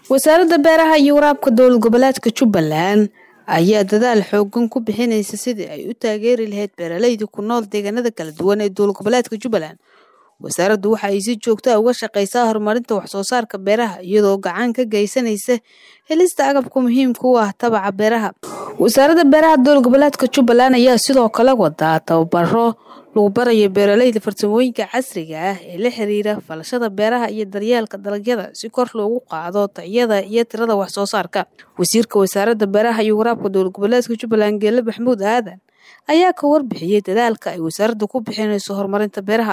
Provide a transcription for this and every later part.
wasaaradda beeraha iyo waraabka dowlad goboleedka jubbaland ayaa dadaal xoogan ku bixinaysa sidii ay u taageeri lahayd beeraleyda ku nool deegaanada kala duwan ee dowlad goboleedka jubbaland wasaaraddu waxa ay si joogta a uga shaqaysaa horumarinta waxsoo saarka beeraha iyadoo gacan ka geysanaysa helista agabka muhiimka u ah tabaca beeraha wasaaradda beeraha dowlad goboleedka jubbaland ayaa sidoo kale wadaa tababaro lagu barayo beeraleyda farsamooyinka casriga ah ee la xiriira falashada beeraha iyo daryeelka dalagyada si kor loogu qaado tayada iyo tirada wax soo saarka wasiirka wasaaradda beeraha iyo waraabka dowlad goboleedka jubbaland geele maxamuud aadan ayaa ka warbixiyey dadaalka ay wasaaradda ku bixinayso horumarinta beeraha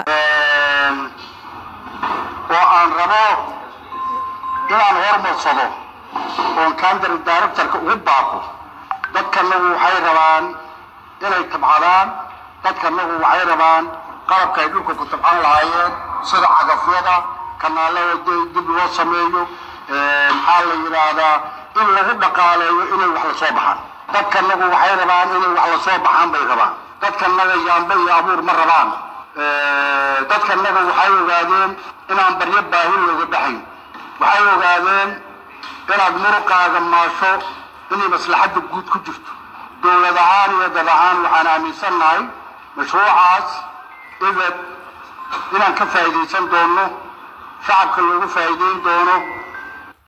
oo aan rabo inaan hormarsado oon kandari directorka ugu baaqo dadkanagu waxay rabaan inay tabcadaan dadkanagu waxay rabaan qalabka ay dhulka ku tabcan lahaayeen sida cagafyada kanaalada dib loo sameeyo maxaa la yidhaahdaa in lagu dhaqaaleeyo inay wax lasoo baxaan dadkanagu waxay rabaan inay wax lasoo baxaan bay rabaan dadkanaga yaamba iyo abuur ma rabaan dadkanaga waxay ogaadeen inaan baryo baahi looga baxayn waxay ogaadeen inaad muruqaaga maasho inay maslaxadda guud ku jirto dowlad ahaan iyo dad ahaan waxaan aaminsannahay mashruucaas ibad inaan ka faa'iidaysan doono shacabka loogu faa'iidayn doono